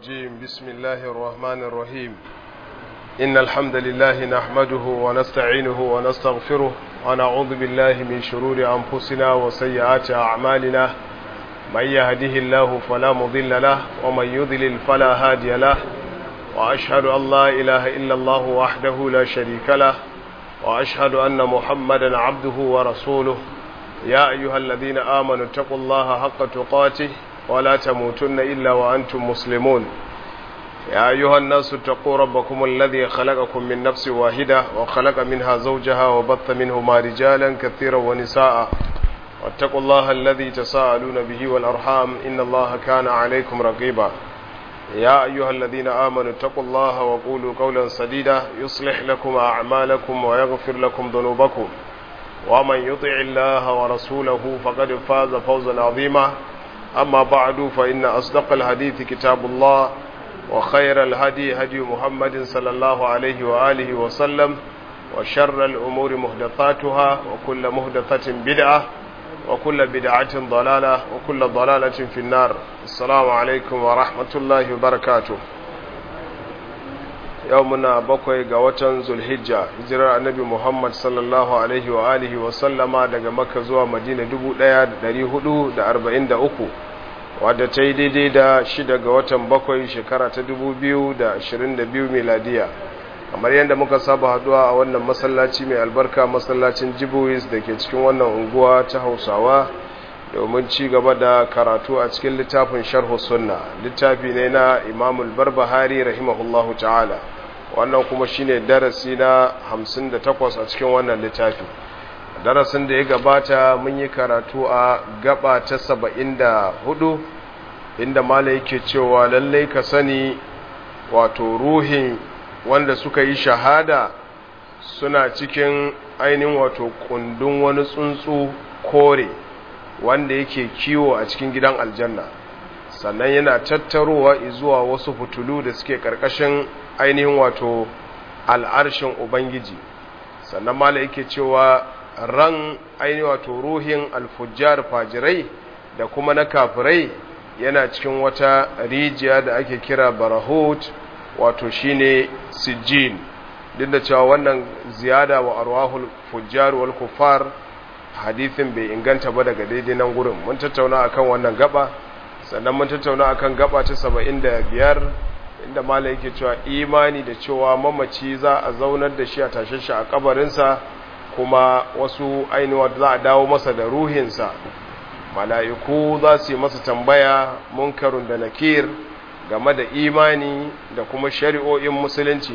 الرجيم بسم الله الرحمن الرحيم إن الحمد لله نحمده ونستعينه ونستغفره ونعوذ بالله من شرور أنفسنا وسيئات أعمالنا من يهده الله فلا مضل له ومن يضلل فلا هادي له وأشهد أن لا إله إلا الله وحده لا شريك له وأشهد أن محمدا عبده ورسوله يا أيها الذين آمنوا اتقوا الله حق تقاته ولا تموتن إلا وأنتم مسلمون يا أيها الناس اتقوا ربكم الذي خلقكم من نفس واحدة وخلق منها زوجها وبث منهما رجالا كثيرا ونساء واتقوا الله الذي تساءلون به والأرحام إن الله كان عليكم رقيبا يا أيها الذين آمنوا اتقوا الله وقولوا قولا سديدا يصلح لكم أعمالكم ويغفر لكم ذنوبكم ومن يطع الله ورسوله فقد فاز فوزا عظيما أما بعد فإن أصدق الحديث كتاب الله وخير الهدي هدي محمد صلى الله عليه وآله وسلم وشر الأمور مهدثاتها وكل مهدثة بدعة وكل بدعة ضلالة وكل ضلالة في النار السلام عليكم ورحمة الله وبركاته يومنا بقوي قوة ذو الحجة هجرة النبي محمد صلى الله عليه وآله وسلم daga Makka zuwa Madina 1443 wadda ta yi daidai da shida ga watan bakwai shekara ta 2022 miladiya kamar yadda muka saba haduwa a wannan masallaci mai albarka masallacin jibuwis da ke cikin wannan unguwa ta hausawa domin ci gaba da karatu a cikin littafin sharhu sunna littafi ne na imamul barbahari rahimahullahu ta'ala wannan kuma shine darasi na 58 a cikin wannan littafi darasin da ya gabata mun yi karatu a gaba ta 74 inda mala yake cewa lallai ka sani wato ruhin wanda suka yi shahada suna cikin ainihin wato kundin wani tsuntsu kore wanda yake kiwo a cikin gidan aljanna sannan yana tattarowa zuwa wasu fitulu da suke karkashin ainihin wato al'arshin ubangiji sannan mala yake cewa ran ainihin wato ruhin alfujjar fajirai da kuma na kafirai yana cikin wata rijiya da ake kira barahut wato shine sijjin duk da cewa wannan ziyada wa arwahul fujjar wal kuffar hadithin bai inganta ba daga daidai nan gurin mun tattauna akan wannan gaba sannan mun tattauna akan gaba ta 75 inda malai yake cewa imani da cewa mamaci za a zaunar da shi a tashe shi a kabarinsa kuma wasu ainihin za a dawo masa da ruhinsa mala'iku za su yi masa tambaya munkarun da nakir game da imani da kuma shari'o'in musulunci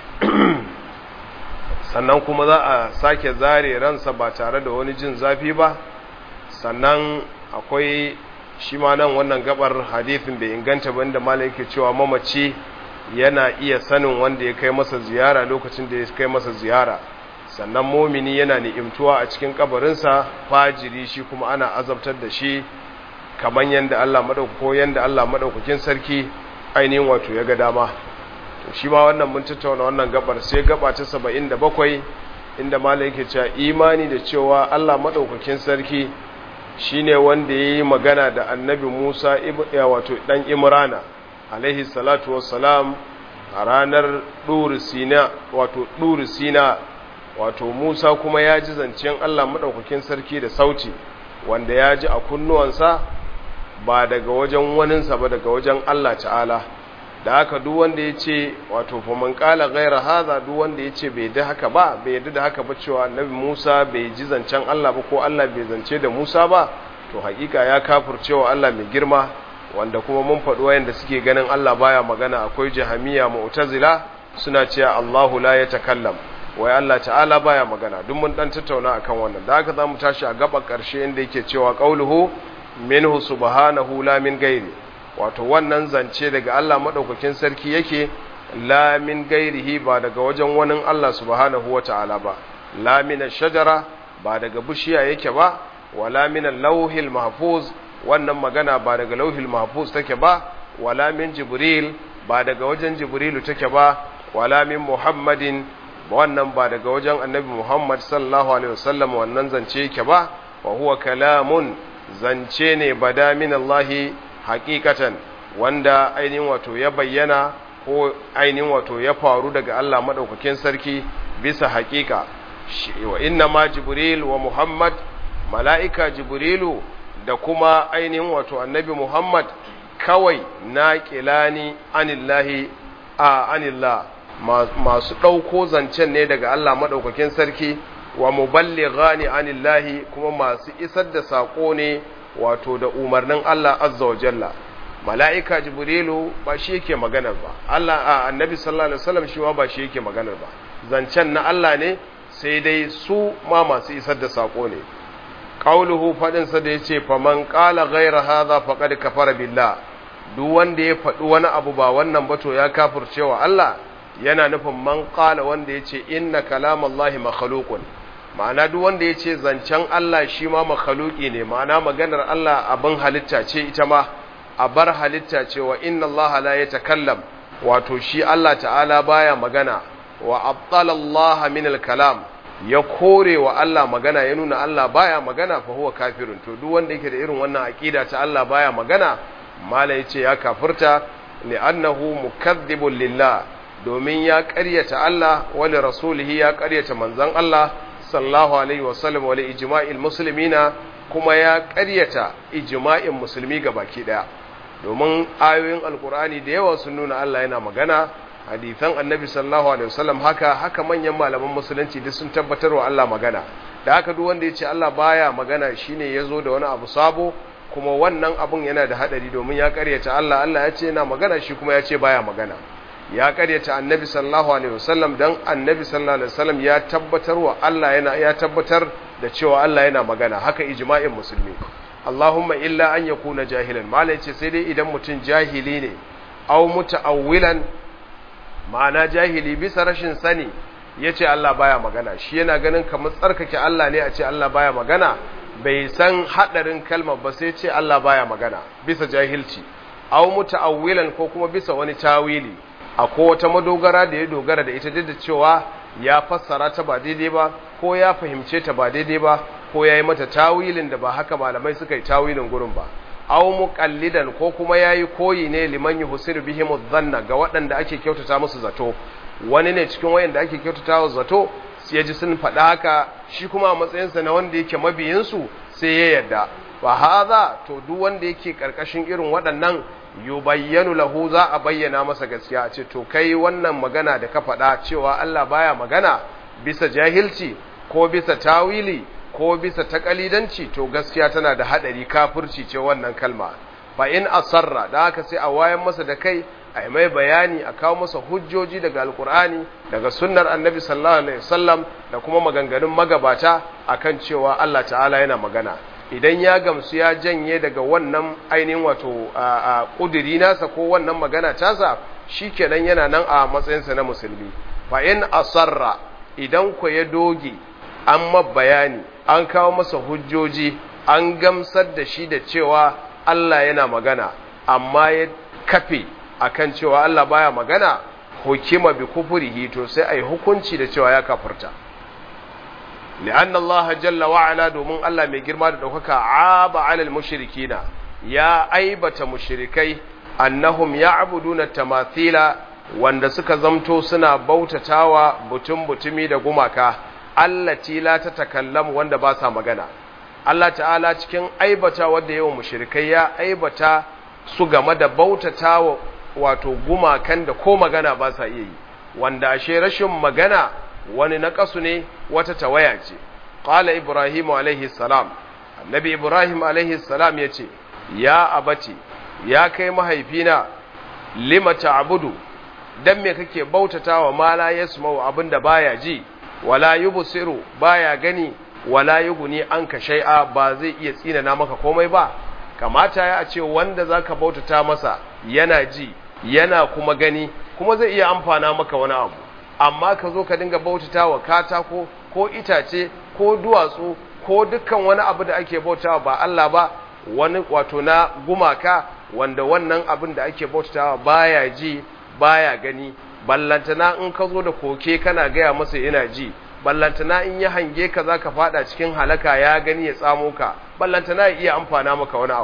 sannan kuma za a sake zare ransa ba tare da wani jin zafi ba sannan akwai shi ma nan wannan gabar hadithin bai inganta ba inda mala yake cewa mamaci yana iya sanin wanda ya kai masa ziyara lokacin da ya kai masa ziyara sannan momini yana ni'imtuwa a cikin kabarinsa fajiri shi kuma ana azabtar da shi kamar yadda Allah madaukako yadda Allah madaukakin sarki ainihin wato ya ga dama to shi ma wannan mun tattauna wannan gabar sai gaba ta 77 inda malai yake cewa imani da cewa Allah madaukakin sarki shine wanda yayi magana da annabi Musa wato dan Imrana alaihi salatu wassalam a ranar Dur Sina wato Dur Sina wato Musa kuma ya ji zancen Allah madaukakin sarki da sauti wanda ya ji a kunnuwansa ba daga wajen waninsa ba daga wajen Allah ta'ala da haka duk wanda ya ce wato faman kala gaira haza duk wanda ya ce bai da haka ba bai yadda da haka ba cewa annabi Musa bai ji zancen Allah ba ko Allah bai zance da Musa ba to hakika ya kafircewa Allah mai girma wanda kuma mun faɗi wayanda suke ganin Allah baya magana akwai jahamiya mu'tazila suna cewa Allahu la yatakallam wai Allah ta'ala baya magana duk mun dan tattauna akan wannan da haka zamu tashi a gaba karshe inda yake cewa qauluhu minhu subhanahu la min gairi wato wannan zance daga Allah madaukakin sarki yake la min gairihi ba daga wajen wani Allah subhanahu wata'ala ba la min shajara ba daga bishiya yake ba wala min lauhil mahfuz wannan magana ba daga lauhil mahfuz take ba wala min jibril ba daga wajen jibrilu take ba wala min muhammadin wannan ba daga wajen annabi muhammad sallallahu alaihi wasallam wannan zance yake ba wa huwa kalamun zance ne bada min Allahi hakikatan wanda ainihin wato ya bayyana ko ainihin wato ya faru daga Allah madaukakin sarki bisa haƙiƙa wa inna ma jibril wa muhammad mala'ika jibrilu da kuma ainihin wato annabi muhammad kawai na ƙilani anillahi a anillah masu ɗauko zancen ne daga Allah maɗaukakin sarki wa muballighani anillahi kuma masu isar da saƙo ne wato da umarnin Allah azza wa jalla mala'ika jibrilu ba shi yake maganar ba Allah a annabi sallallahu alaihi wasallam shi ba shi yake maganar ba zancen na Allah ne sai dai su ma masu isar da saƙo ne qauluhu fadin sa da yace faman qala ghayra hadha faqad kafara billah duk wanda ya faɗi wani abu ba wannan ba to ya kafircewa Allah yana nufin man qala wanda yace inna kalamallahi makhluqun ma'ana duk wanda yace zancen Allah shi ma makhluqi ne ma'ana maganar Allah abin halitta ce ita ma a bar halitta ce wa inna Allah la yatakallam wato shi Allah ta'ala baya magana wa abtala Allah min al-kalam ya kore wa Allah magana ya nuna Allah baya magana fa huwa kafirun to duk wanda yake da irin wannan aqida ta Allah baya magana mala yace ya kafirta li'annahu mukaththibun lillah domin ya ƙaryata Allah wa li rasulihi ya ƙaryata manzon Allah sallallahu alaihi wa sallam wa li ijma'il muslimina kuma ya ƙaryata ijma'in musulmi baki daya domin ayoyin alkur'ani da yawa sun nuna Allah yana magana hadithan annabi sallallahu alaihi wasallam haka haka manyan malaman musulunci duk sun tabbatar wa Allah magana da haka duk wanda ya ce Allah baya magana shine yazo da wani abu sabo kuma wannan abun yana da hadari domin ya karyata Allah Allah ya ce yana magana shi kuma ya ce baya magana ya karyata annabi sallallahu alaihi wasallam dan annabi sallallahu alaihi wasallam ya tabbatar wa Allah yana ya tabbatar da cewa Allah yana magana haka ijma'in musulmi Allahumma illa an yakuna jahilan malai ce sai dai idan mutum jahili ne aw muta'awwilan ma'ana jahili bisa rashin sani yace Allah baya magana shi yana ganin kamar tsarkake Allah ne a ce Allah baya magana bai san hadarin kalmar ba sai ce Allah baya magana bisa jahilci aw muta'awwilan ko kuma bisa wani tawili akwai wata madogara da ya dogara da ita duk da cewa ya fassara ta ba daidai ba ko ya fahimce ta ba daidai ba ko ya yi mata tawilin da ba haka malamai suka yi tawilin gurin ba aw muqallidan ko kuma yayi koyi ne liman yuhsir bihim dhanna ga waɗanda ake kyautata musu zato wani ne cikin wayanda ake kyautata musu zato sai ya ji sun faɗa haka shi kuma a matsayinsa na wanda yake mabiyinsu sai ya yarda wa hadha to duk wanda yake karkashin irin waɗannan yubayyanu lahu za a bayyana masa gaskiya a ce to kai wannan magana da ka faɗa cewa Allah baya magana bisa jahilci ko bisa tawili ko bisa takalidanci to gaskiya tana da hadari kafirci ce wannan kalma fa in asarra da haka sai a wayan masa da kai a mai bayani a kawo masa hujjoji daga alkur'ani daga sunnar annabi sallallahu alaihi wasallam da kuma maganganun magabata akan cewa Allah ta'ala yana magana idan ya gamsu ya janye daga wannan ainihin wato a kudiri nasa ko wannan magana tasa shikenan yana nan a matsayinsa na musulmi fa in asarra idan ku ya doge an bayani an kawo masa hujjoji an gamsar da shi da cewa Allah yana magana amma ya kafe akan cewa Allah baya magana hukima bi kufurihi to sai ai hukunci da cewa ya kafirta li'anna Allah jalla wa ala domin Allah mai girma da daukaka aba alal mushrikina ya aibata mushrikai annahum ya'buduna tamathila wanda suka zamto suna bautatawa butun butumi da gumaka allati la ta takallamu wanda ba sa magana Allah ta'ala cikin aibata wanda yawan mushrikai ya aibata su game da bautatawa wato gumakan da ko magana ba sa iya yi wanda ashe rashin magana wani naqasu ne wata tawaya ce qala ibrahim alaihi salam annabi ibrahim alaihi salam yace ya abati ya kai mahaifina lima ta'budu dan me kake bautatawa ma la yasma'u abinda baya ji wala yubsiru baya gani wala yughni anka shay'a ba zai iya tsinana maka komai ba kamata ya ce wanda zaka bautata masa yana ji yana kuma gani kuma zai iya amfana maka wani abu amma ka zo ka dinga bautatawa katako ko itace ko duwatsu ko dukkan wani abu da ake bautawa ba Allah ba wani wato na gumaka wanda wannan abin da ake bautatawa baya ji baya gani ballantana in ka zo da koke kana gaya masa yana ji ballantana in ya hange ka za ka fada cikin halaka ya gani ya tsamo ka ballantana ya iya amfana maka wani abu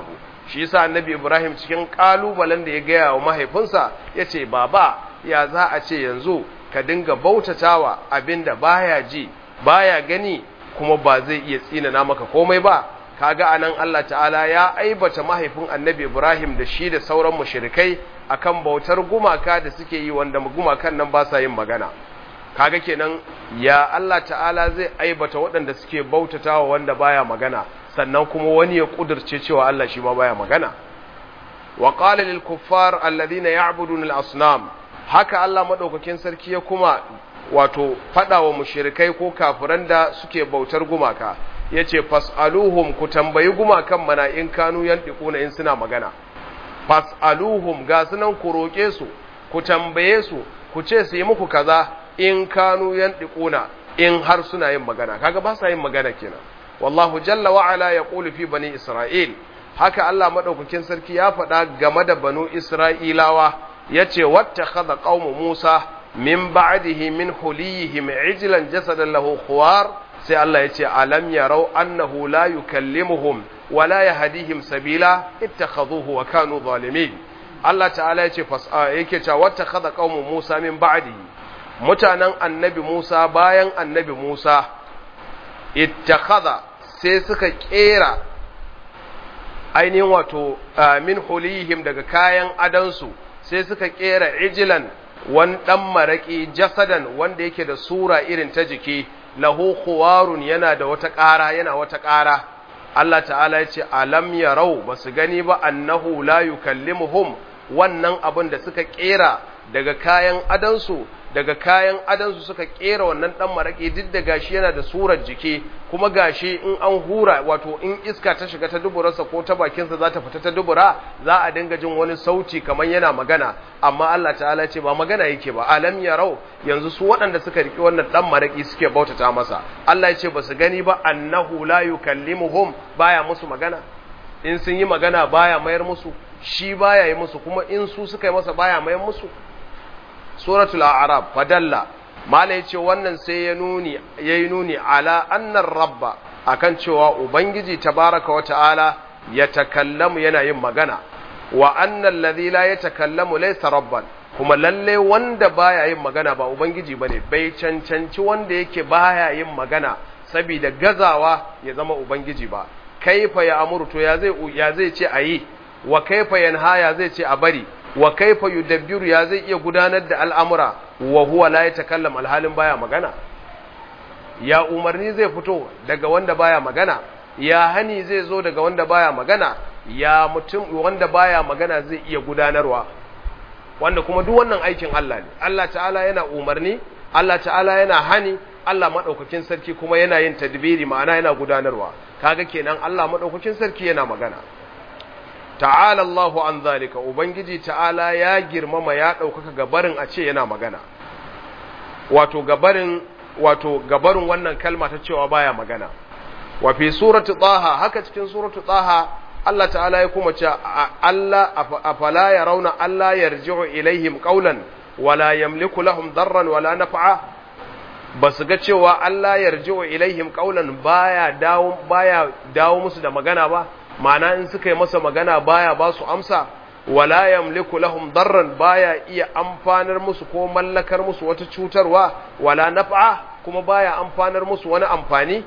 shi yasa annabi Ibrahim cikin kalubalen da ya gaya wa mahaifinsa yace baba ya za a ce yanzu ka dinga bautatawa abinda baya ji baya gani kuma ba zai iya tsinana maka komai ba kaga anan Allah ta'ala ya aibata mahaifin annabi Ibrahim da shi da sauran mushrikai akan bautar gumaka da suke yi wanda gumakan nan ba sa yin magana kaga kenan ya Allah ta'ala zai aibata waɗanda suke bautatawa wanda baya magana sannan kuma wani ya kudirce cewa Allah shi ma baya magana wa qala lil kuffar alladhina ya'buduna al asnam haka Allah madaukakin sarki ya kuma wato fada wa mushrikai ko kafiran da suke bautar gumaka yace fasaluhum ku tambayi gumakan mana in kanu yantiquna in suna magana fasaluhum ga sunan ku roke su ku tambaye su ku ce su yi muku kaza in kanu yantiquna in har suna yin magana kaga ba sa yin magana kenan wallahu jalla wa ala yaqulu fi bani isra'il haka Allah madaukakin sarki ya faɗa game da banu isra'ilawa yace wattakhadha qaumu musa min ba'dihi min huliyihim ijlan jasadan lahu khuwar sai Allah yace alam yarau annahu la yukallimuhum wa la yahdihim sabila ittakhadhuhu wa kanu zalimin Allah ta'ala yace fasa yake cewa wattakhadha qaumu musa min ba'dihi mutanen annabi Musa bayan annabi Musa ittakhadha sai suka kera ainihin wato min hulihim daga kayan adansu sai suka kera ijilan wan dan maraki jasadan wanda yake da sura irin ta jiki lahu khuwarun yana da wata ƙara yana wata ƙara Allah ta'ala ya ce alam yarau basu gani ba annahu la yukallimuhum wannan abin da suka kera daga kayan adansu daga kayan adansu suka kera wannan dan maraki duk da gashi yana da surar jiki kuma gashi in an hura wato in iska ta shiga ta duburarsa ko ta bakinsa za ta fita ta dubura za a dinga jin wani sauti kamar yana magana amma Allah ta'ala ce ba magana yake ba alam yarau yanzu su waɗanda suka riki wannan dan maraki suke bautata masa Allah ya ce ba su gani ba annahu la yukallimuhum baya musu magana in sun yi magana baya mayar musu shi baya yi musu kuma in su suka yi masa baya mayar musu suratul a'raf fadalla mala yace wannan sai ya nuni yayi nuni ala annar rabba akan cewa ubangiji tabaraka wa ta'ala ya takallamu yana yin magana wa annal ladhi la yatakallamu laysa rabban kuma lalle wanda baya yin magana ba ubangiji bane bai cancanci wanda yake baya yin magana saboda gazawa ya zama ubangiji ba kaifa ya amuru to ya zai ya zai ce ayi wa kaifa yanha ya zai ce a bari wa kaifa yudabbiru ya zai iya gudanar da al'amura wa huwa la yatakallam alhalin baya magana ya umarni zai fito daga wanda baya magana ya hani zai zo daga wanda baya magana ya mutum wanda baya magana zai iya gudanarwa wanda kuma duk wannan aikin Allah ne Allah ta'ala yana umarni Allah ta'ala yana hani Allah madaukakin sarki kuma yana yin tadbiri ma'ana yana gudanarwa kaga kenan Allah madaukakin sarki yana magana ta'ala Allahu an zalika ubangiji ta'ala ya girmama ya ɗaukaka gabarin a ce yana magana wato gabarin wato gabarin wannan kalma ta cewa baya magana wa fi surati taha haka cikin surati taha Allah ta'ala ya kuma ce Allah afala yarawna Allah yarji'u ilaihim qawlan wala yamliku lahum darran wala naf'a basu ga cewa Allah yarji'u ilaihim qawlan baya dawo baya dawo musu da magana ba ma'ana in suka yi masa magana baya ba su amsa wala yamliku lahum darran baya iya amfanar musu ko mallakar musu wata cutarwa wala naf'a kuma baya amfanar musu wani amfani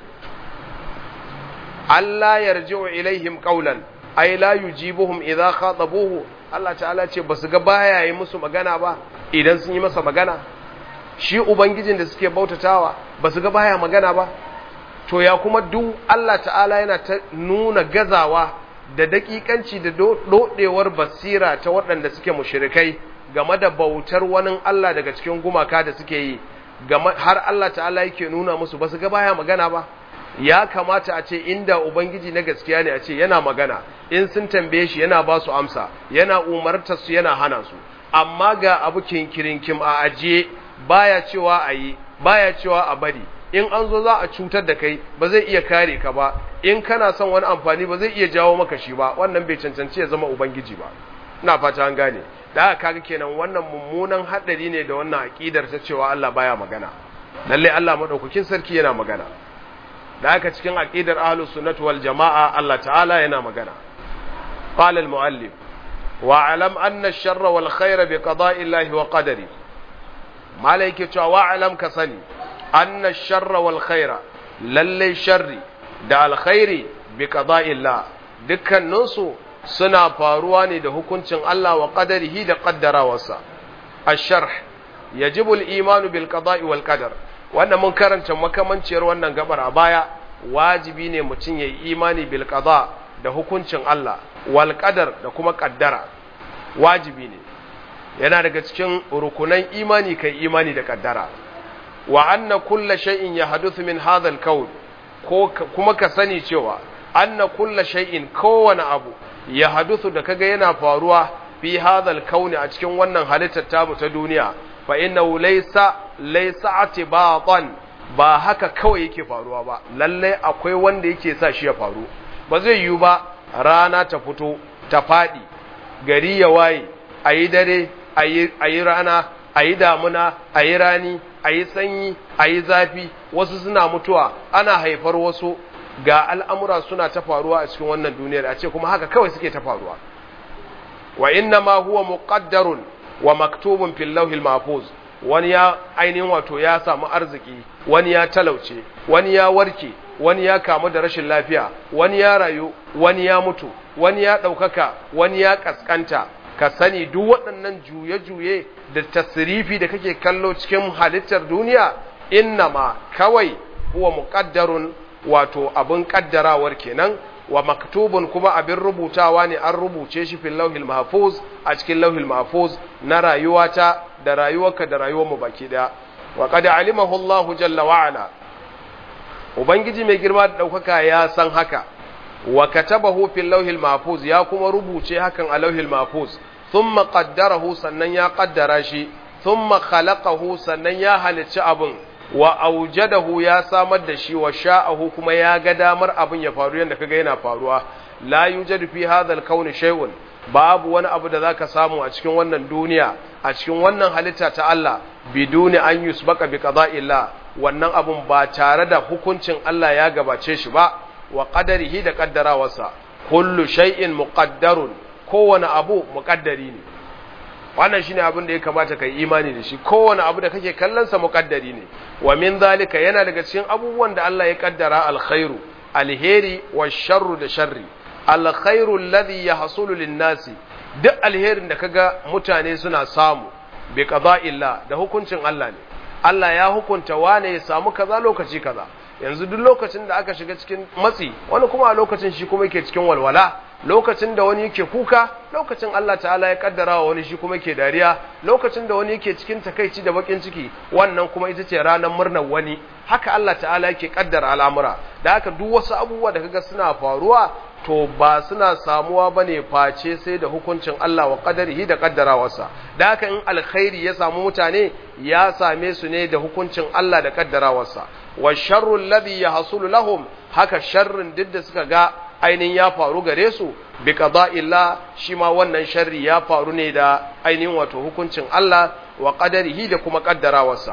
Allah yarji'u ilaihim qawlan ay la yujibuhum idha khatabuhu Allah ta'ala ce basu ga baya yi musu magana ba idan sun yi masa magana shi ubangijin da suke bautatawa basu ga baya magana ba to ya kuma duk Allah ta'ala yana ta nuna gazawa da dakikanci da dodewar basira ta waɗanda suke mushrikai game da bautar wani Allah daga cikin gumaka da suke yi har Allah ta'ala yake nuna musu ba su ga baya magana ba ya kamata a ce inda ubangiji na gaskiya ne a ce yana magana in sun tambaye shi yana ba su amsa yana umartar su yana hana su amma ga abu kinkirinkim a ajiye baya cewa a yi baya cewa a bari in an zo za a cutar da kai ba zai iya kare ka ba in kana son wani amfani ba zai iya jawo maka shi ba wannan bai cancanci ya zama ubangiji ba ina fata an gane da haka kaga kenan wannan mummunan hadari ne da wannan aqidar ta cewa Allah baya magana lalle Allah madaukakin sarki yana magana da haka cikin aqidar ahlus sunnati wal jamaa Allah ta'ala yana magana qala al-muallif wa alam anna ash-sharra wal khayra bi qada'i Allah wa qadari malaike cewa wa alam ka sani anna ash-sharra wal khayra lalle sharri da alkhairi bi qada'i Allah dukkaninsu suna faruwa ne da hukuncin Allah wa qadarihi da qaddarawarsa ash-sharh yajibu al-iman bil qada'i wal qadar wannan mun karanta makamanciyar wannan gabar a baya wajibi ne mutum yayi imani bil qada da hukuncin Allah wal qadar da kuma qaddara wajibi ne yana daga cikin rukunan imani kai imani da qaddara wa anna kulla shay'in yahduthu min hadha al-kawn ko kuma ka sani cewa anna kulla shay'in kowane abu ya haduthu da kaga yana faruwa fi hadhal kauni a cikin wannan halittar tamu ta duniya fa innahu laysa laysa atibatan ba haka kawai yake faruwa ba lalle akwai wanda yake sa shi ya faru ba zai yiwu ba rana ta fito ta fadi gari ya waye ayi dare ayi ayi rana ayi damuna ayi rani ayi sanyi ayi zafi wasu suna mutuwa ana haifar wasu ga al'amura suna ta faruwa a cikin wannan duniyar a ce kuma haka kawai suke ta faruwa wa inna ma huwa muqaddarun wa maktubun fil lawhil mahfuz wani ya ainihin wato ya samu arziki wani ya talauce wani ya warke wani ya kamu da rashin lafiya wani ya rayu wani ya mutu wani ya ɗaukaka wani ya ƙasƙanta ka sani duk waɗannan juye-juye da tasirifi da kake kallo cikin halittar duniya inna ma kawai huwa muqaddarun wato abin kaddarawar kenan wa maktubun kuma abin rubutawa ne an rubuce shi fil lauhil mahfuz a cikin lauhil mahfuz na rayuwata da rayuwarka da rayuwar mu baki daya wa qad alimahu Allah jalla wa ala ubangiji mai girma da daukaka ya san haka wa katabahu fil lauhil mahfuz ya kuma rubuce hakan a lauhil mahfuz thumma qaddarahu sannan ya qaddara shi thumma khalaqahu sannan ya halicci abin wa aujadahu ya samar da shi wa sha'ahu kuma ya ga damar abin ya faru yadda kaga yana faruwa la yujadu fi hadha al-kawn shay'un babu wani abu da zaka samu a cikin wannan duniya a cikin wannan halitta ta Allah biduni an yusbaka bi qada'illah wannan abun ba tare da hukuncin Allah ya gabace shi ba wa qadarihi da kaddarawarsa kullu shay'in muqaddarun kowane abu muqaddari ne wannan shine abin da ya kamata kai imani da shi kowane abu da kake kallon sa muqaddari ne wa min zalika yana daga cikin abubuwan da Allah ya kaddara alkhairu alheri wa sharru da sharri alkhairu alladhi yahsulu lin-nasi duk alherin da kaga mutane suna samu bi qada'illah da hukuncin Allah ne Allah ya hukunta wane ya samu kaza lokaci kaza yanzu duk lokacin da aka shiga cikin matsi wani kuma a lokacin shi kuma yake cikin walwala lokacin da wani yake kuka lokacin Allah ta'ala ya kaddara wa wani shi kuma yake dariya lokacin da wani yake cikin takaici da bakin ciki wannan kuma ita ce ranar murnar wani haka Allah ta'ala yake kaddara al'amura da haka duk wasu abubuwa da kaga suna faruwa to ba suna samuwa bane face sai da hukuncin Allah wa qadarihi da kaddarawarsa da haka in alkhairi ya samu mutane ya same su ne da hukuncin Allah da kaddarawarsa wa sharru alladhi yahsulu lahum haka sharrin duk da suka ga ainihin ya faru gare su bi qada'illah shi ma wannan sharri ya faru ne da ainihin wato hukuncin Allah wa qadarihi da kuma kaddarawarsa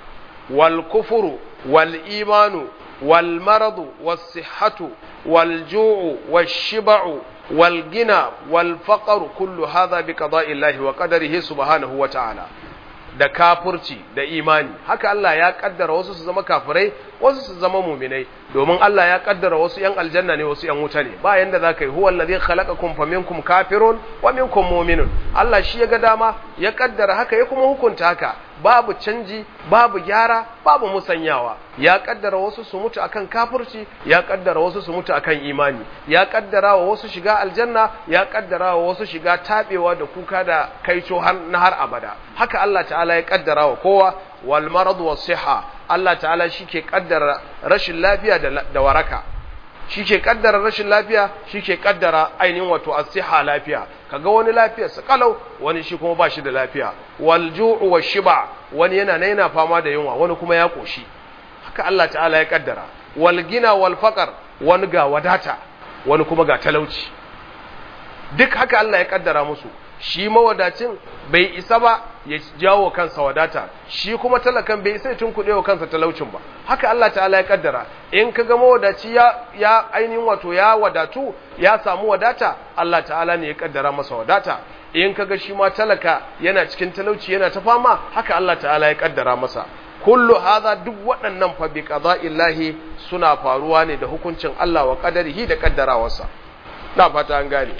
wal kufru wal imanu wal maradu was sihhatu wal ju'u wash shiba'u wal gina wal faqru kullu hadha bi qada'illahi wa qadarihi subhanahu wa ta'ala da kafurci da imani haka Allah ya kaddara wasu su zama kafirai wasu su zama muminai domin Allah ya kaddara wasu yan aljanna ne wasu yan wuta ne ba yanda zaka yi huwa allazi khalaqakum faminkum kafirun wa minkum mu'minun Allah shi ya ga dama ya kaddara haka ya kuma hukunta haka babu canji babu gyara babu musanyawa ya kaddara wasu su mutu akan kafirci ya kaddara wasu su mutu akan imani ya kaddara wa wasu shiga aljanna ya kaddara wa wasu shiga tabewa da kuka da kaico har na har abada haka Allah ta'ala ya kaddara wa kowa wal marad was siha Allah ta'ala shike kaddara rashin lafiya da waraka shike kaddara rashin lafiya shike kaddara ainihin wato as-siha lafiya kaga wani lafiyar sa kalau wani shi kuma ba shi da lafiya wal ju'u wash shiba wani yana na yana fama da yunwa wani kuma ya koshi haka Allah ta'ala ya kaddara wal gina wal faqar wani ga wadata wani kuma ga talauci duk haka Allah ya kaddara musu shi mawadacin bai isa ba ya jawo kansa wadata shi kuma talakan bai isa ya tunkuɗe wa kansa talaucin ba haka Allah ta'ala ya kaddara in ka ga mawadaci ya, ya ainihin wato ya wadatu ya samu wadata Allah ta'ala ne ya kaddara masa wadata in ka ga shi ma talaka yana cikin talauci yana ta fama haka Allah ta'ala ya kaddara masa kullu hadha duk waɗannan fa bi qada'illahi suna faruwa ne da hukuncin Allah wa qadarihi da kaddarawarsa na fata an gane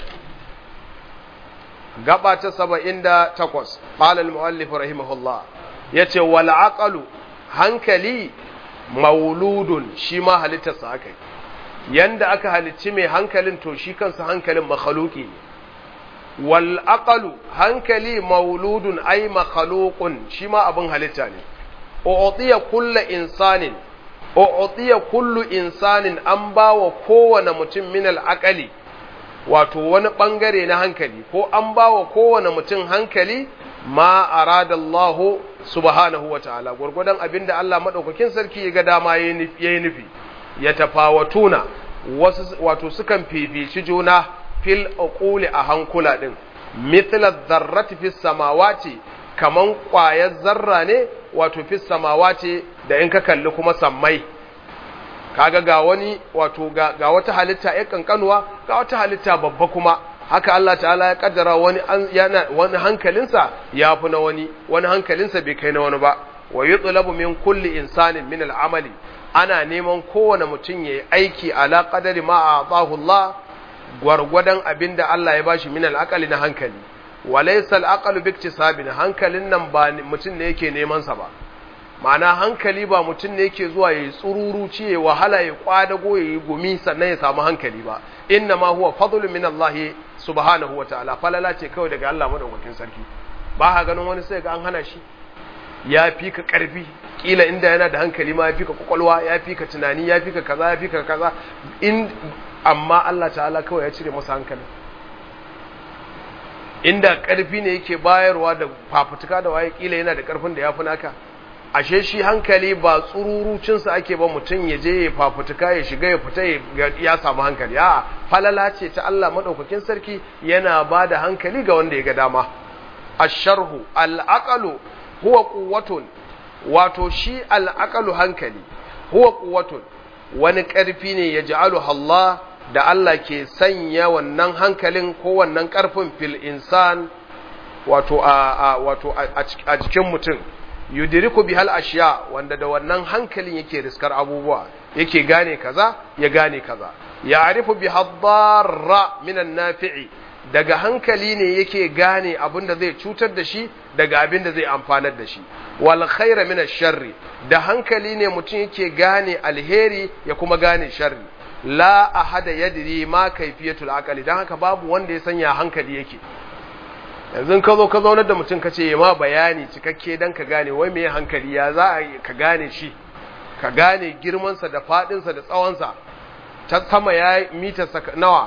gaba ta 78 qala al-muallif rahimahullah yace wal aqalu hankali mauludun shi ma halittarsa aka yi yanda aka halicci mai hankalin to shi kansa hankalin makhluki ne wal aqalu hankali mauludun ay makhluqun shi ma abin halitta ne u'tiya kullu insanin u'tiya kullu insanin an bawa kowane mutum min al-aqali wato wani ɓangare na hankali ko an ba wa kowane mutum hankali ma arada Allah subhanahu wa ta'ala gwargwadon abin da Allah maɗaukakin sarki ya ga dama ya yi nufi ya tafawatuna wasu wato sukan fifici juna fil uquli a hankula din mithla dharrati fis samawati kaman ƙwayar zarra ne wato fis samawati da in ka kalli kuma sammai kaga ga wani wato ga, ga wata halitta ya kankanuwa ga wata halitta babba kuma haka Allah ta'ala ya kaddara wani an, yana wani hankalinsa ya fi na wani wani hankalinsa bai kai na wani ba wa yutlabu min kulli insanin min al'amali ana neman kowane mutum yayi aiki ala qadari ma a'tahu Allah gwargwadon abinda Allah ya bashi min al'aqali na hankali walaysa al'aqalu biktisabin hankalin nan ba mutum ne yake neman sa ba ma'ana hankali ba mutum ne yake zuwa ya yi tsururu ci ya wahala ya kwadago ya yi gumi sannan ya samu hankali ba inna ma huwa fadlun min Allah subhanahu wa ta'ala falala ce kawai daga Allah madaukakin sarki ba ha ganin wani sai ga an hana shi ya fi ka karfi kila inda yana da hankali ma ya fi ka kwakwalwa ya fi ka tunani ya fi ka kaza ya fi ka kaza in amma Allah ta'ala kawai ya cire masa hankali inda karfi ne yake bayarwa da fafutuka da waye kila yana da karfin da ya fi naka ashe shi hankali ba tsururucinsa ake ba mutum ya je ya fafutuka ya shiga ya fita ya samu hankali a falala ce ta Allah maɗaukakin sarki yana ba da hankali ga wanda ya ga dama asharhu al'aqalu huwa quwwatun wato shi al'aqalu hankali huwa quwwatun wani ƙarfi ne ya ja'alu Allah da Allah ke sanya wannan hankalin ko wannan ƙarfin fil insan wato a wato a jikin mutum yudiriku bihal ashiya wanda da wannan hankalin yake riskar abubuwa yake gane kaza ya gane kaza ya arifu bihadarra minan nafi'i daga hankali ne yake gane abin da zai cutar da shi daga abin da zai amfanar da shi wal khaira min sharri da hankali ne mutum yake gane alheri ya kuma gane sharri la ahada yadri ma kaifiyatul aqli dan haka babu wanda ya sanya hankali yake yanzu ka zo ka zaunar da mutum ka ce ma bayani cikakke don ka gane wai mai hankali ya za a ka gane shi ka gane girmansa da faɗinsa da tsawonsa ta sama ya mitarsa nawa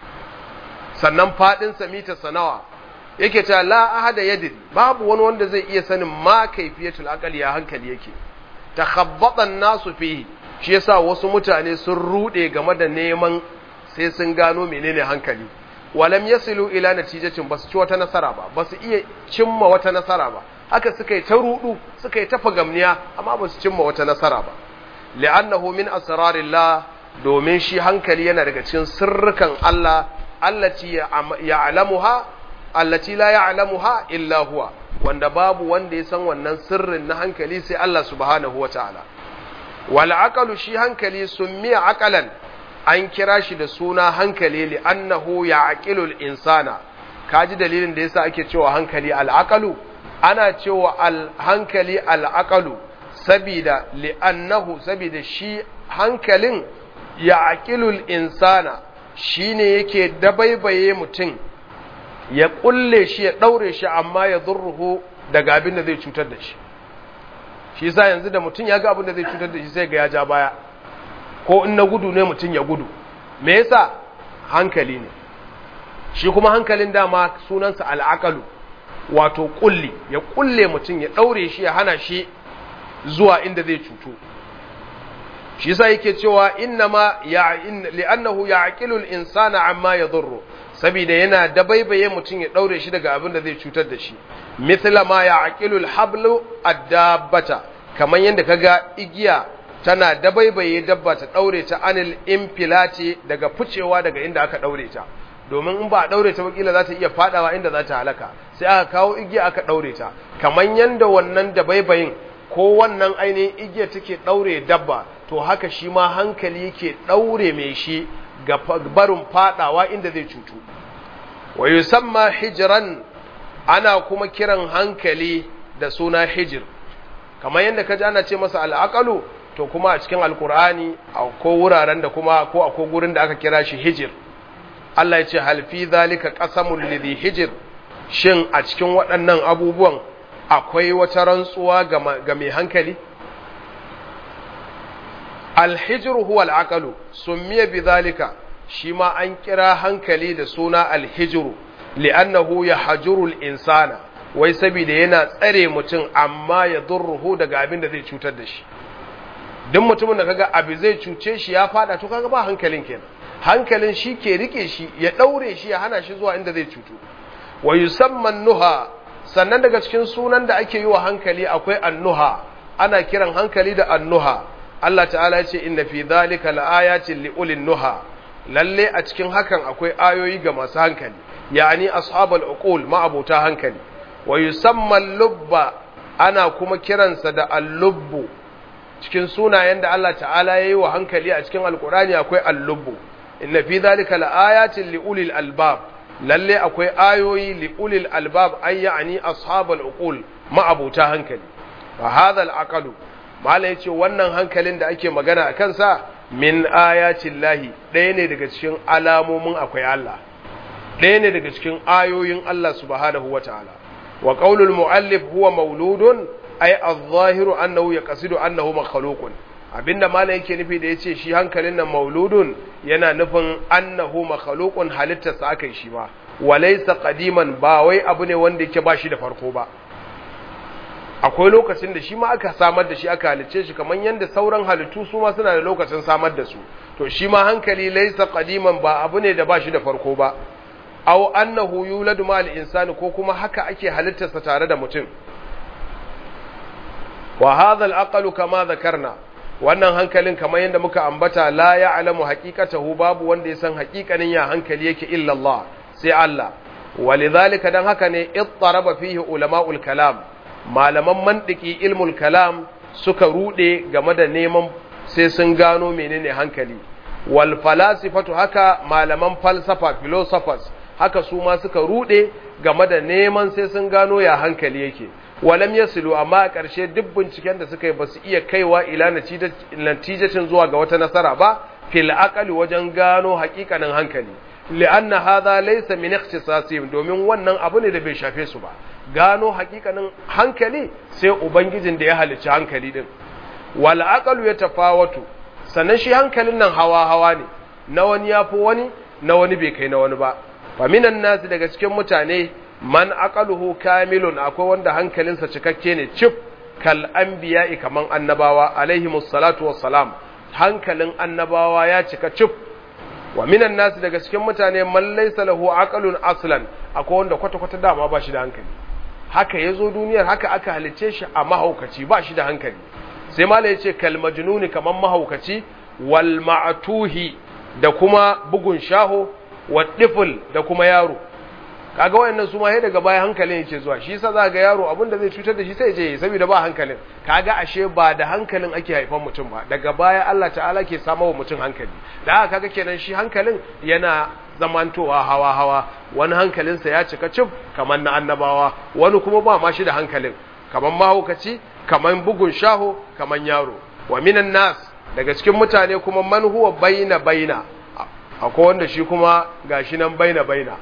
sannan faɗinsa mitarsa nawa yake ta la ahada yadin babu wani wanda zai iya sanin ma kaifiyatul aqali ya hankali yake takhabbatan nasu fihi shi yasa wasu mutane sun rude game da neman sai sun gano menene hankali walam yasilu ila natijatin basu ci wata nasara ba basu iya cimma wata nasara ba haka suka yi ta rudu suka yi ta fagamniya amma basu cimma wata nasara ba li'annahu min asrarillah domin shi hankali yana daga cikin sirrukan Allah allati ya'lamuha allati la ya'lamuha illa huwa wanda babu wanda ya san wannan sirrin na hankali sai Allah subhanahu wataala wal aqalu shi hankali summiya aqalan an kira shi da suna hankali li annahu ya'qilul insana kaji dalilin da yasa ake cewa hankali al'aqalu ana cewa al hankali al'aqalu sabida li annahu sabida shi hankalin ya'qilul insana shine yake dabaibaye mutum ya kulle shi ya daure shi amma ya zurruhu daga abin da zai cutar da shi shi yasa yanzu da mutum ya ga abin da zai cutar da shi sai ga ya ja baya ko in na gudu ne mutum ya gudu me yasa hankali ne shi kuma hankalin dama sunansa al'aqalu wato kulli ya kulle mutum ya daure shi ya hana shi zuwa inda zai cutu shi yasa yake cewa innama ya li'annahu ya'qilu al-insana amma yadurru saboda yana dabaibaye mutum ya daure shi daga abin da zai cutar da shi mithla ma ya'qilu al-hablu ad-dabbata kaman yanda kaga igiya tana dabaibaye dabba ta daure ta anil infilati daga ficewa daga inda aka daure ta domin in ba a daure ta wakila za ta iya fadawa inda za ta halaka sai aka kawo igiya aka daure ta kaman yanda wannan dabaibayin ko wannan ainihin igiya take daure dabba to haka shi ma hankali yake daure mai shi ga barin fadawa inda zai cutu wa yusamma hijran ana kuma kiran hankali da suna hijir kamar yadda kaji ana ce masa al'aqalu to kuma a cikin alkur'ani ko wuraren da kuma ko akwai gurin da aka kira shi hijir Allah ya ce hal fi zalika qasamul lidhi hijir shin a cikin waɗannan abubuwan akwai wata rantsuwa ga mai hankali alhijir huwa al'aqalu summiya bi zalika shi ma an kira hankali da suna alhijiru li'annahu yahjuru al-insana wai saboda yana tsare mutum amma ya durruhu daga abin da zai cutar da shi duk mutumin da kaga abu zai cuce shi ya fada to kaga ba hankalin kenan hankalin shi ke rike shi ya daure shi ya hana shi zuwa inda zai cutu wa yusamman nuha sannan daga cikin sunan da ake yi wa hankali akwai annuha ana kiran hankali da annuha Allah ta'ala ya ce inna fi dhalika laayatin liulin nuha lalle a cikin hakan akwai ayoyi ga masu hankali yani ashabul uqul ma'abuta hankali wa yusamma lubba ana kuma kiransa da al-lubbu cikin sunayen da Allah ta'ala yayi wa hankali a cikin alqur'ani akwai al-lubbu inna fi dhalika laayatin liulil albab lalle akwai ayoyi liulil albab ay yani ashabul uqul ma'abuta hankali fa hadha al-aqlu mala yace wannan hankalin da ake magana a kansa min ayatin lahi ɗaya ne daga cikin alamomin akwai Allah ɗaya ne daga cikin ayoyin Allah subhanahu wa ta'ala wa qaulul muallif huwa mauludun ay adh-dhahiru annahu yaqsidu annahu makhluqun abinda mala yake nufi da yace shi hankalin nan mauludun yana nufin annahu makhluqun halittarsa aka yi shi ba walaysa qadiman ba wai abu ne wanda yake ba shi da farko ba akwai lokacin da shi ma aka samar da shi aka halicce shi kamar yadda sauran halittu su ma suna da lokacin samar da su to shi ma hankali laisa qadiman ba abu ne da ba shi da farko ba aw annahu yuladu ma al-insani ko kuma haka ake halittarsa tare da mutum wa hadha al kama dhakarna wannan hankalin kamar yadda muka ambata la ya'lamu haqiqatahu babu wanda ya san haqiqanin ya hankali yake illa Allah sai Allah walidhalika dan haka ne ittaraba fihi ulama'ul kalam malaman mantiki ilmul kalam suka rude game da neman sai sun gano menene hankali wal falasifatu haka malaman falsafa philosophers haka su ma suka rude game da neman sai sun gano ya hankali yake walam yasilu amma a ƙarshe duk binciken da suka yi ba su iya kaiwa ila natijatin zuwa ga wata nasara ba fil aqali wajen gano haƙiƙanin hankali li'anna hadha laysa min ikhtisasihim domin wannan abu ne da bai shafe su ba gano hakikanin hankali sai ubangijin da ya halicci hankali din wal aqalu yatafawatu sannan shi hankalin nan hawa hawa ne na wani yafi wani na wani bai kai na wani ba fa minan nasi daga cikin mutane man aqaluhu kamilun akwai wanda hankalinsa cikakke ne cif kal anbiya'i kaman annabawa alaihimus salatu wassalam hankalin annabawa ya cika cif wa minan nasi daga cikin mutane man laysa lahu aqalun aslan akwai wanda kwata kwata dama ba shi da hankali haka yazo duniyar haka aka halice shi a mahaukaci ba shi da hankali sai mala yace kal majnuni kaman mahaukaci wal ma'tuhi da kuma bugun shaho wa tifl da kuma yaro kaga wayannan su ma sai daga baya hankalin yake zuwa shi yasa za ga yaro abin da zai cutar da shi sai je saboda ba hankalin kaga ashe ba da hankalin ake haifan mutum ba daga baya Allah ta'ala ke samar wa mutum hankali da haka kaga kenan shi hankalin yana zamantowa hawa hawa wani hankalinsa ya cika cif kamar na annabawa wani kuma ba ma shi da hankalin kamar mahaukaci kamar bugun shaho kamar yaro wa minan nas daga cikin mutane kuma man huwa baina baina akwai wanda shi kuma gashi nan baina baina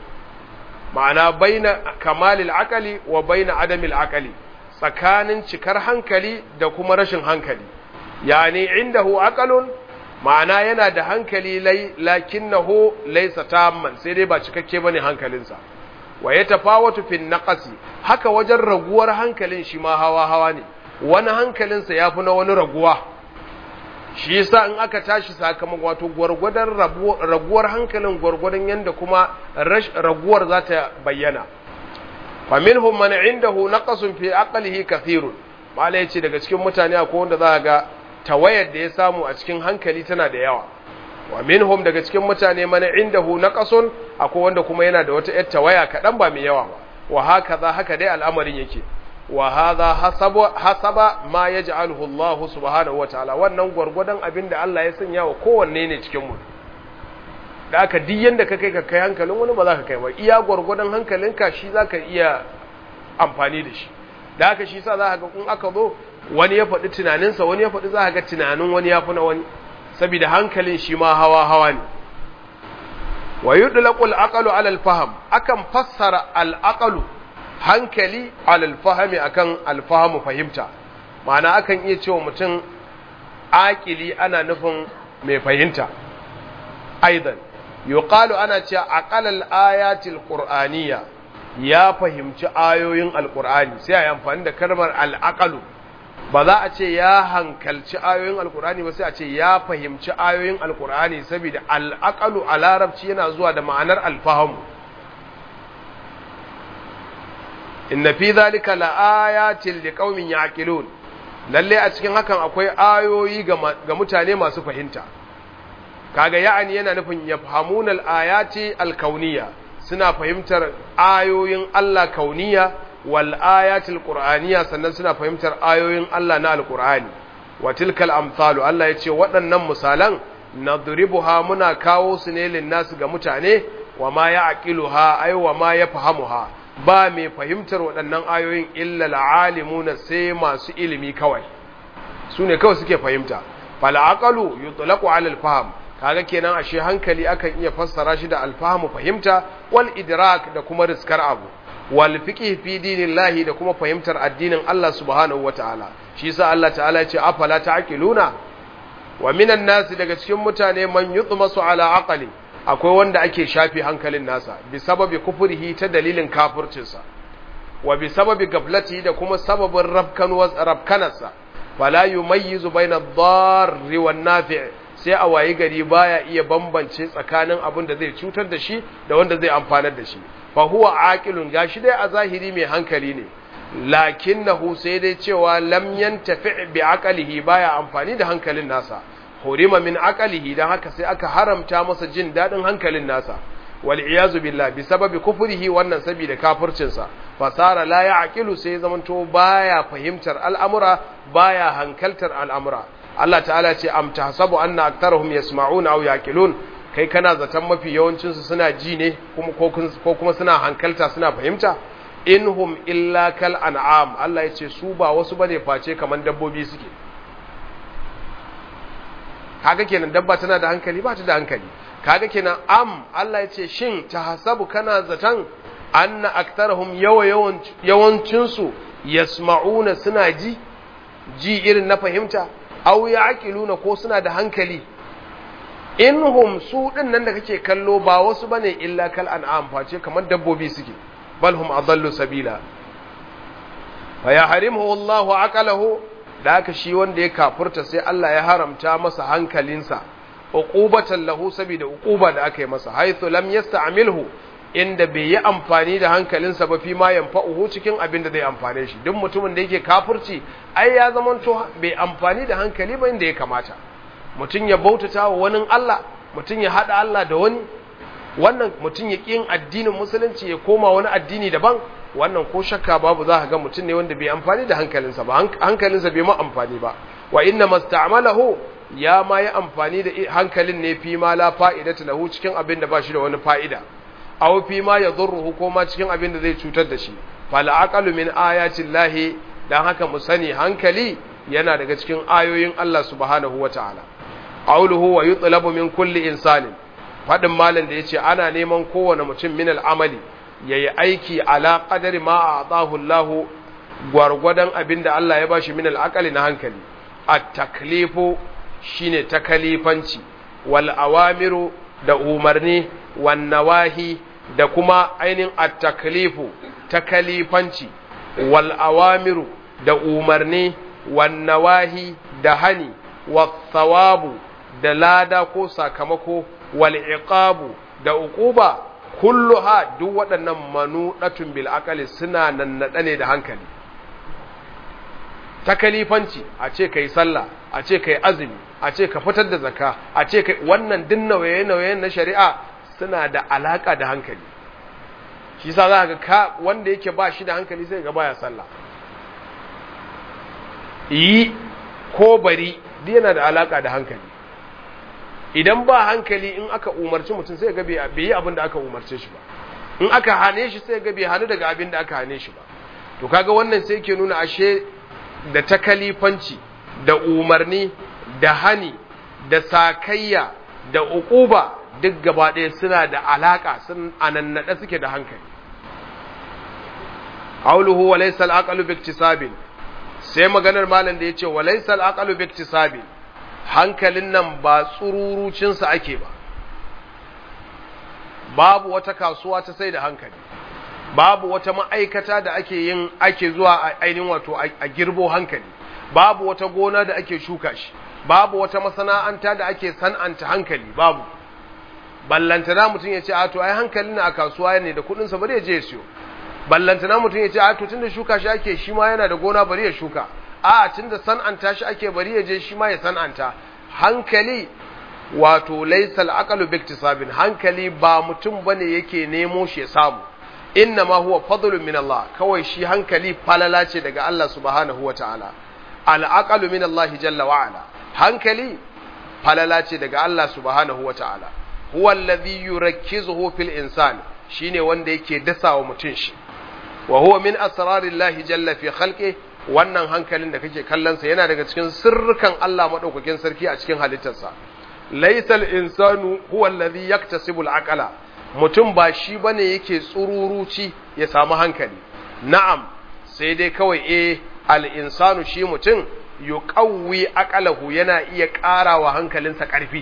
ma'ana baina kamalil akali wa baina adamil akali tsakanin cikar hankali da kuma rashin hankali yani indahu aqalun ma'ana yana da hankali lakinnahu laysa tamman sai dai ba cikakke bane hankalinsa wa yatafawatu fin naqasi haka wajen raguwar hankalin shi ma hawa hawa ne wani hankalinsa yafi na wani raguwa shi yasa in aka tashi sakamakon wato gwargwadon raguwar hankalin gwargwadon yanda kuma raguwar za ta bayyana fa minhum man indahu naqasun fi aqlihi kathirun malai yace daga cikin mutane akwai wanda za ga tawayar da ya samu a cikin hankali tana da yawa wa minhum daga cikin mutane man indahu naqasun akwai wanda kuma yana da wata yar tawaya kadan ba mai yawa ba wa hakaza haka dai al'amarin yake wa hadha hasaba hasaba ma yaj'aluhu Allah subhanahu wa ta'ala wannan gurgurdan abinda Allah ya sanya wa kowanne ne cikin mu da aka duk yanda ka kai ka kai hankalin wani ba za ka kai ba iya gurgurdan hankalinka shi za ka iya amfani da shi da aka shi sa za ka ga in aka zo wani ya faɗi tunaninsa wani ya faɗi za ka ga tunanin wani ya fi na wani saboda hankalin shi ma hawa hawa ne wa yudlaqu al-aqlu ala al-fahm akan fassara al-aqlu hankali ala al-fahmi akan al-fahmu fahimta ma'ana akan iya cewa mutum aqili ana nufin mai fahimta aidan yuqalu ana cewa aqalal ayatil qur'aniyya ya fahimci ayoyin alqur'ani sai a yi amfani da kalmar al-aqlu ba za a ce ya hankalci ayoyin alkur'ani ba sai a ce ya fahimci ayoyin alkur'ani saboda al'aqalu a larabci yana zuwa da ma'anar alfahamu inna fi zalika laayatin liqaumin yaqilun lalle a cikin hakan akwai ayoyi ga mutane masu fahimta kaga ya'ani yana nufin yafhamuna al-ayati al-kauniyya suna fahimtar ayoyin Allah kauniyya wal ayatil qur'aniyya sannan suna fahimtar ayoyin Allah na alqur'ani wa tilkal amsalu Allah yace waɗannan misalan nadribuha muna kawo su ne lin nasu ga mutane wa ma ya'qiluha ay wa ma yafhamuha ba mai fahimtar waɗannan ayoyin illa alalimuna sai masu ilimi kawai su ne kawai suke fahimta fal aqalu yutlaqu ala al fahm kaga kenan ashe hankali akan iya fassara shi da alfahamu fahimta wal idrak da kuma riskar abu wal fiqh fi dinillahi da kuma fahimtar addinin Allah subhanahu wataala shi yasa Allah ta'ala ya ce afala ta'qiluna wa minan nasi daga cikin mutane man yutmasu ala aqli akwai wanda ake shafi hankalin nasa bi sababi kufurihi ta dalilin kafircinsa wa bi sababi gablati da kuma sababin rabkanarsa fala yumayyizu baina ad-darri wan nafi' sai a wayi gari baya iya bambance tsakanin abin da zai cutar da shi da wanda zai amfanar da shi fa huwa aqilun gashi dai a zahiri mai hankali ne lakinnahu sai dai cewa lam yantafi bi aqlihi baya amfani da hankalin nasa hurima min aqlihi dan haka sai aka haramta masa jin dadin hankalin nasa wal iyazu billah bi sababi kufrihi wannan saboda kafircin sa fasara la ya'qilu sai zamanto baya fahimtar al'amura baya hankaltar al'amura Allah ta'ala ce am tahsabu anna aktharuhum yasma'una aw yaqilun kai kana zaton mafi yawancin su suna ji ne kuma ko kuma suna hankalta suna fahimta inhum illa kal an'am Allah ya ce su ba wasu bane face kaman dabbobi suke kaga kenan dabba tana da hankali ba ta da hankali kaga kenan am Allah ya ce shin tahasabu kana zaton anna aktharuhum yawa yawancin su yasma'una suna ji ji irin na fahimta aw ya'qiluna ko suna da hankali inhum su din nan da kake kallo ba wasu bane illa kal an'am face kamar dabbobi suke bal hum adallu sabila fa yahrimuhu Allahu aqalahu da haka shi wanda ya kafurta sai Allah ya haramta masa hankalinsa uqubatan lahu saboda uquba da aka yi masa haythu lam yasta'milhu inda bai yi amfani da hankalinsa ba fi ma yanfa'uhu cikin abin da zai amfane shi duk mutumin da yake kafirci ai ya zamanto bai amfani da hankali ba inda ya kamata mutum ya bautata wa wani Allah mutum ya hada Allah da wani wannan mutum ya ƙin addinin musulunci ya koma wani addini daban wannan ko shakka babu za ka ga mutum ne wanda bai amfani da hankalinsa ba hankalinsa bai ma amfani ba wa inna masta'malahu ya ma yi amfani da hankalin ne fi ma la fa'idata lahu cikin abin da ba shi da wani fa'ida aw fi ma yadhurruhu ko ma cikin abin da zai cutar da shi fal aqalu min ayati llahi dan haka mu sani hankali yana daga cikin ayoyin Allah subhanahu wataala qawluhu wa yutlabu min kulli insanin fadin malam da yace ana neman kowane mutum min al'amali yayi aiki ala qadari ma a'tahu Allah gwargwadon abin da Allah ya bashi min al'aqali na hankali at-taklifu shine takalifanci wal awamiru da umarni wan nawahi da kuma ainihin at-taklifu takalifanci wal awamiru da umarni wan nawahi da hani wa thawabu da lada ko sakamako wal iqabu da uquba kulluha duk waɗannan manudatun bil aqali suna nannaɗe ne da hankali ta kalifanci a ce kai sallah a ce kai azumi a ce ka fitar da zakka a ce kai wannan din nauye-nauye na shari'a suna da alaka da hankali shi sa za ga ka wanda yake ba shi da hankali sai ga baya sallah yi ko bari duk yana da alaka da hankali idan ba hankali in aka umarci mutum sai ga bai yi abin da aka umarce shi ba in aka hane shi sai ga bai hannu daga abin da aka hane shi ba to kaga wannan sai ke nuna ashe da takalifanci da umarni da hani da sakayya da uquba duk gaba ɗaya suna da alaka sun anannada suke da hankali qawluhu wa laysa al-aqlu bi iktisabin sai maganar malam da yace wa laysa al-aqlu bi iktisabin hankalin nan ba tsururucin sa ake ba babu wata kasuwa ta sai da hankali babu wata ma'aikata da ake yin ake zuwa a ainihin wato a girbo hankali babu wata gona da ake shuka shi babu wata masana'anta da ake san'anta hankali babu ballantana mutum ya ce a to ai hankalin na a kasuwa ne da kudin sa bari ya je ya siyo ballantana mutum ya ce a to tunda shuka shi ake shi ma yana da gona bari ya shuka a tunda san'anta shi ake bari ya je shi ma ya san'anta hankali wato laysal aqalu biktisabin hankali ba mutum bane yake nemo shi ya samu inna ma huwa fadlun min Allah kawai shi hankali falala ce daga Allah subhanahu wa ta'ala al'aqalu min Allah jalla wa ala hankali falala ce daga Allah subhanahu wa ta'ala huwa alladhi yurakkizuhu fil insan shine wanda yake dasawa mutun shi wa huwa min asrarillahi jalla fi khalqi wannan hankalin da kake kallon sa yana daga cikin sirrukan Allah madaukakin sarki a cikin halittarsa laysal insanu huwa alladhi yaktasibu al-aqla mutum ba shi bane yake tsururuci ya samu hankali na'am sai dai kawai eh al-insanu shi mutum yuqawwi aqalahu yana iya ƙarawa hankalinsa ƙarfi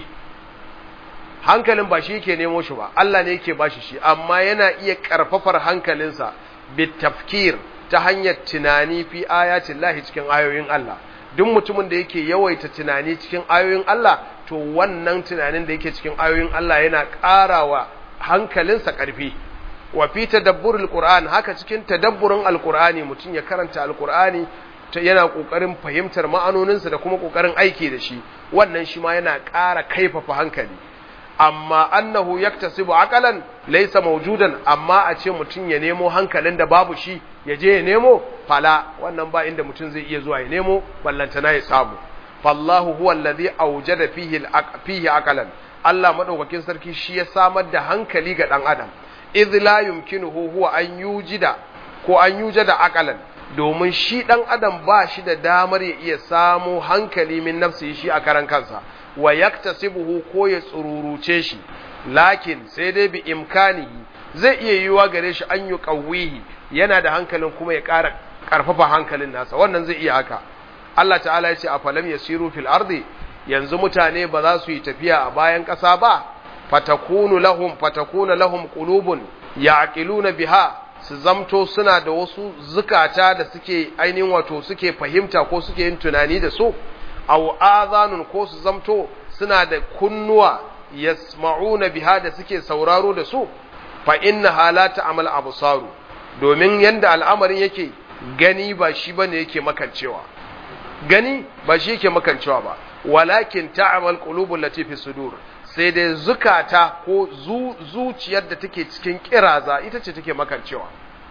hankalin ba shi yake nemo shi ba Allah ne yake bashi shi amma yana iya ƙarfafar hankalinsa bitafkir ta hanyar tunani fi ayatin lahi cikin ayoyin Allah duk mutumin da yake yawaita tunani cikin ayoyin Allah to wannan tunanin da yake cikin ayoyin Allah yana ƙarawa hankalinsa ƙarfi wa fi tadabburul qur'an haka cikin tadabburin alqur'ani mutum ya karanta alqur'ani yana kokarin fahimtar ma'anoninsa da kuma kokarin aiki da shi wannan shi ma yana ƙara kaifafa hankali amma annahu yaktasibu aqalan laysa mawjudan amma a ce mutum ya nemo hankalin da babu shi ya je ya nemo fala wannan ba inda mutum zai iya zuwa ya nemo ballantana ya samu fallahu huwa alladhi awjada fihi fihi aqalan Allah madaukakin sarki shi ya samar da hankali ga dan adam idh la yumkinuhu huwa an yujida ko an yujada aqalan domin shi dan adam ba shi da damar ya iya samu hankali min nafsi shi a karan kansa wa yaktasibuhu ko ya tsururuce shi lakin sai dai bi imkanihi zai iya yiwa gare shi an yi qawwihi yana da hankalin kuma ya ƙara ƙarfafa hankalin nasa wannan zai iya haka Allah ta'ala ya ce a falam yasiru fil ardi yanzu mutane ba za su yi tafiya a bayan ƙasa ba fatakunu lahum fatakuna lahum qulubun ya'qiluna biha su zamto suna da wasu zukata da suke ainihin wato suke fahimta ko suke yin tunani da su aw azanun ko su zamto suna da kunnuwa yasma'una biha da suke sauraro da su fa inna halata amal absaru domin yanda al'amarin yake gani ba shi bane yake makancewa gani ba shi yake makancewa ba walakin ta'amal qulubul lati fi sudur sai dai zukata ko zuciyar da take cikin kiraza ita ce take makancewa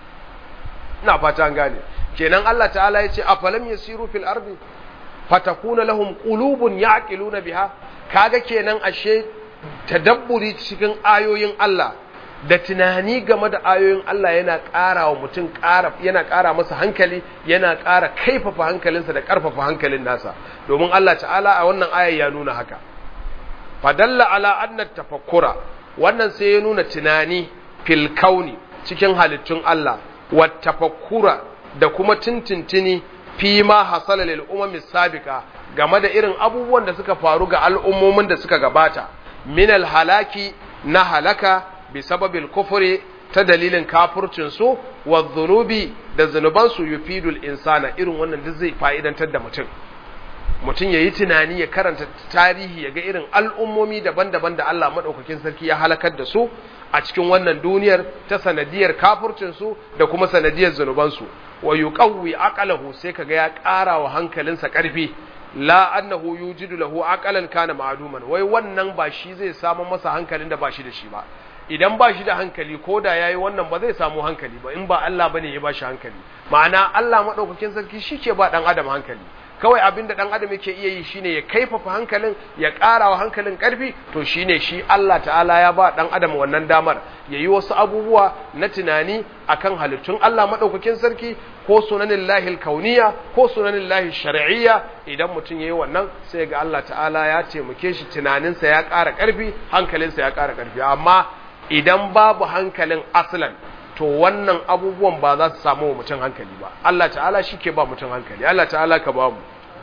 ina fata an gane kenan Allah ta'ala ya ce afalam yasiru fil ardi fatakuna lahum qulubun ya'qiluna biha kaga kenan ashe tadabburi cikin ayoyin Allah da tunani game da ayoyin Allah yana ƙara wa mutum ƙara yana ƙara masa hankali yana ƙara kaifafa hankalinsa da ƙarfafa hankalin nasa domin Allah ta'ala a wannan ayar ya nuna haka fadalla ala anna tafakkura wannan sai ya nuna tunani fil kauni cikin halittun Allah wa tafakkura da kuma tintintini fi ma hasala lil umami sabiqa game da irin abubuwan da suka faru ga al'ummomin da suka gabata min al halaki na halaka bi sababil kufri ta dalilin kafurcin su wa dhunubi da zunuban su yufidul insana irin wannan duk zai fa'idantar da mutum mutum ya yi tunani ya karanta tarihi ya ga irin al'ummomi daban-daban da Allah maɗaukakin sarki ya halakar da su a cikin wannan duniyar ta sanadiyar kafurcinsu da kuma sanadiyar zunubansu wa yuqawwi aqalahu sai kaga ya ƙara wa hankalinsa ƙarfi la annahu yujidu lahu aqalan kana ma'duman wai wannan ba shi zai samu masa hankalin da ba shi da shi ba idan ba shi da hankali ko da yayi wannan ba zai samu hankali ba in ba Allah bane ya ba shi hankali ma'ana Allah madaukakin sarki shi ke ba dan adam hankali kawai abinda dan adam yake iya yi shine ya kaifafa hankalin ya ƙara wa hankalin ƙarfi to shine shi Allah ta'ala ya ba dan adam wannan damar yayi wasu abubuwa na tunani akan halittun Allah madaukakin sarki ko sunanin lahil kauniya ko sunanin lahil shar'iyya idan mutum yayi wannan sai ga Allah ta'ala ya taimake shi tunaninsa ya ƙara ƙarfi hankalinsa ya ƙara ƙarfi amma idan babu hankalin aslan to wannan abubuwan ba za su samu mutum hankali ba Allah ta'ala shi ke ba mutum hankali Allah ta'ala ka ba mu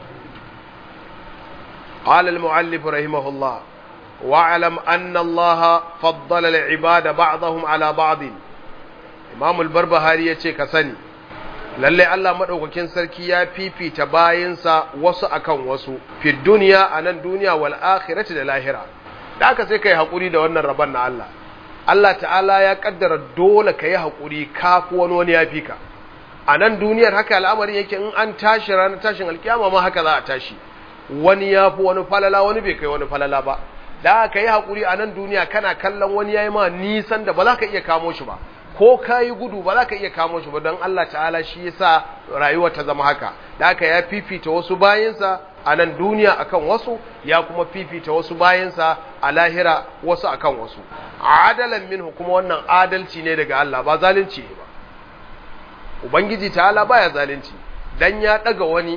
قال المؤلف رحمه الله واعلم أن الله فضل العباد بعضهم على بعض إمام البربهاري يتي كسني lalle Allah madaukakin sarki ya fifita bayinsa wasu akan wasu fi duniya a nan duniya wal akhirati da lahira da aka sai kai hakuri da wannan rabon na Allah Allah ta'ala ya kaddara dole ka yi haƙuri kafi wani wani ya fi ka a nan duniyar haka al'amarin yake in an tashi ranar tashin alkiyama ma haka za a tashi wani ya fi wani falala wani bai kai wani falala ba da aka yi haƙuri a nan duniya kana kallon wani ya yi ma nisan da ba za ka iya kamo shi ba ko ka yi gudu ba za ka iya kamo shi ba don Allah ta'ala shi ya sa rayuwa ta zama haka da aka ya fifita wasu bayansa a nan duniya akan wasu ya kuma fifita wasu bayansa a lahira wasu akan wasu adalan minhu kuma wannan adalci ne daga Allah ba zalunci ne ba ubangiji ta'ala baya zalunci dan ya daga wani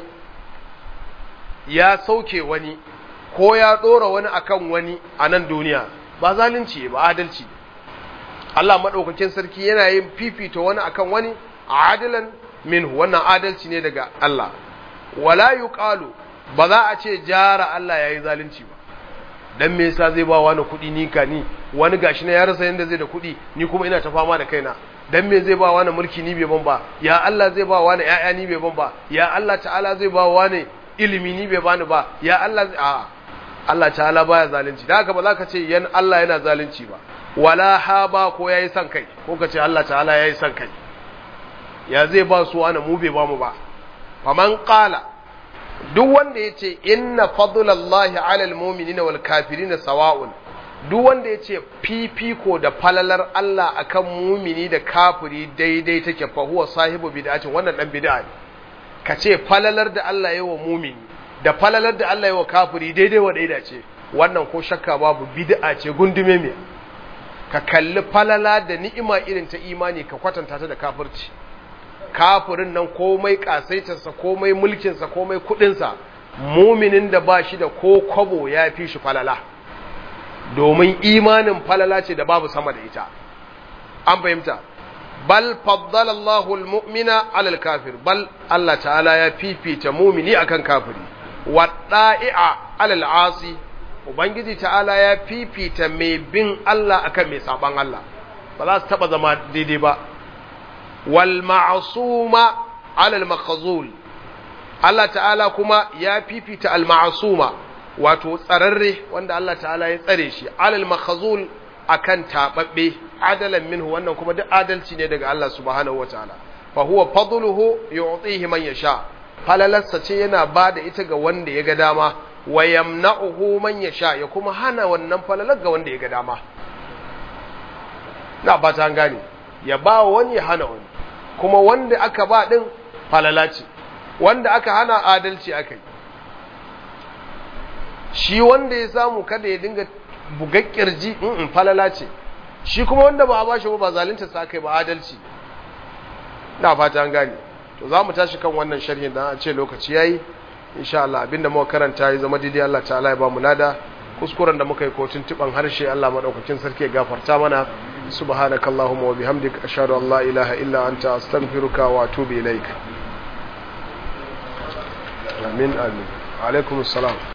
ya sauke wani ko ya dora wani akan wani a nan duniya ba zalunci ba adalci ne Allah madaukakin sarki yana yin fifita wani akan wani adalan minhu wannan adalci ne daga Allah wala yuqalu ba za a ce jara Allah yayi zalunci ba dan me yasa zai ba wani kuɗi ni ka ni wani gashi na ya rasa yanda zai da kuɗi ni kuma ina ta fama da kaina dan me zai ba wani mulki ni bai ban ba ya Allah zai ba wani ƴaƴa ni bai ban ba ya Allah ta'ala zai ba wani ilimi ni bai bani ba ya Allah a Allah ta'ala baya zalunci da haka ba za ka ce yan Allah yana zalunci ba wala haba ko yayi son kai ko ka ce Allah ta'ala yayi son kai ya zai ba su wani mu bai ba mu ba faman qala duk wanda ya ce inna fadlallahi alal mu'minina wal kafirina sawa'un duk wanda ya ce fifiko da falalar Allah akan mumini da kafiri daidai take fa huwa sahibu bid'atin wannan dan bid'a ne ka ce falalar da Allah ya wa mumini da falalar da Allah ya wa kafiri daidai wa daida ce wannan ko shakka babu bid'a ce gundume me ka kalli falala da ni'ima irin ta imani ka kwatanta ta da kafirci kafirin nan komai kasaitarsa komai mulkinsa komai kudinsa muminin da ba shi da ko kwabo ya fi shi falala domin imanin falala ce da babu sama da ita an fahimta bal faddala Allahu almu'mina ala alkafir bal Allah ta'ala ya fifita mumini akan kafiri wa da'i'a ala al'asi ubangiji ta'ala ya fifita mai bin Allah akan mai saban Allah ba za su taba zama daidai ba wal ma'suma ala al-makhzul Allah ta'ala kuma ya fifita al ma'suma wato tsararre wanda Allah ta'ala ya tsare shi alal makhzul akan tababbe adalan minhu wannan kuma duk adalci ne daga Allah subhanahu wataala fa huwa fadluhu yu'tihi man yasha falalarsa ce yana bada ita ga wanda ya ga dama wa yamna'uhu man yasha ya kuma hana wannan falalar ga wanda ya ga dama na ba ta gane ya ba wani ya hana wani kuma wanda aka ba din falala ce wanda aka hana adalci akai shi wanda ya samu kada ya dinga bugar kirji in falala ce shi kuma wanda ba a bashi ba zalunta sa kai ba adalci na fata an gane to za mu tashi kan wannan sharhin da a ce lokaci yayi insha Allah abinda muka karanta ya zama daidai Allah ta'ala ya ba mu lada kuskuren da muka yi kotun tuban harshe Allah madaukakin sarki ya gafarta mana subhanakallahumma wa bihamdika ashhadu an la ilaha illa anta astaghfiruka wa atubu ilaik amin amin alaikum assalam